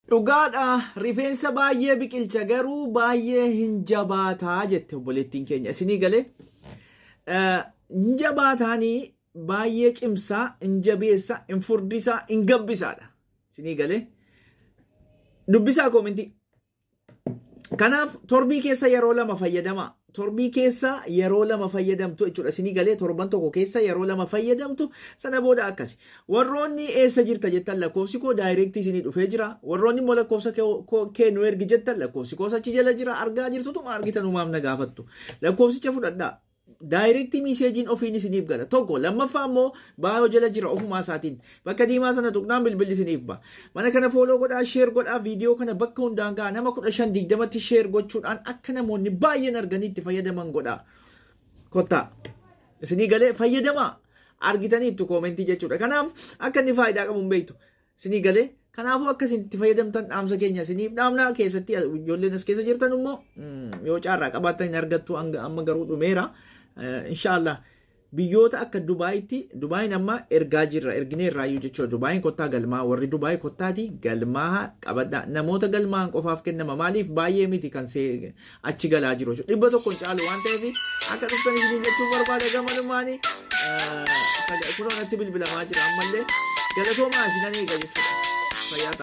Dhugaadha rifeensa baay'ee biqilcha garuu baay'ee hin jabaataa jette obboleettiin keenya isinii galee hin jabaataanii baay'ee cimsaa hin jabeessaa hin furdisaa hin gabbisaadha isinii galee dubbisaa koomintii. Kanaaf torbii keessa yeroo lama fayyadamaa. Torbii keessa yeroo lama fayyadamtu jechuudha. Isinii galee torban tokko keessa yeroo lama fayyadamtu sana booda akkasi. Warroonni eessa jirta jettan lakkoofsi koo daayireektii isinii dhufee jira. Warroonni immoo lakkoofsa kee nu ergi jettan lakkoofsi koos achi jala jira. Argaa jirtutuma argitan uumaaf na gaafattu. Lakkoofsicha fudhadhaa. Daayireektii miiseejiin ofiin isiniif gala. Tokko lammaffaa immoo baayoo jala jira ofumaa isaatiin. Bakka diimaa sana tuqnaan bilbilli isiniif ba'a. Mana kana fooloo godhaa, sheer godhaa, viidiyoo kana bakka hundaan gahaa nama kudha shan digdamatti sheer gochuudhaan akka namoonni baay'een arganii itti fayyadaman godhaa. Kottaa. Isinii galee fayyadamaa. Argitaniittu koomentii jechuudha. Kanaaf akka inni faayidaa qabu hin beektu. Isinii galee Kanaafuu akkasiin itti fayyadamtan dhaamsa keenya isiniif dhaamna keessatti ijoolleen as keessa jirtan immoo yoo caarraa qabaattan hin argattu amma garuu dhumeera. Inshaallah biyyoota akka Dubaayitti Dubaayin amma ergaa jirra ergineerraayyuu jechuudha. Dubaayin kottaa galmaa warri Dubaay kottaati galmaa qabadha. Namoota galmaan qofaaf kennama maaliif baay'ee miti kan achi galaa jiru jechuudha. Dhibba tokkoon caalu waan ta'eef akka dhuftan isiniin jechuun barbaada gamanumaanii kunoo natti bilbilamaa jira ammallee galatoomaa isinan eega jechuudha.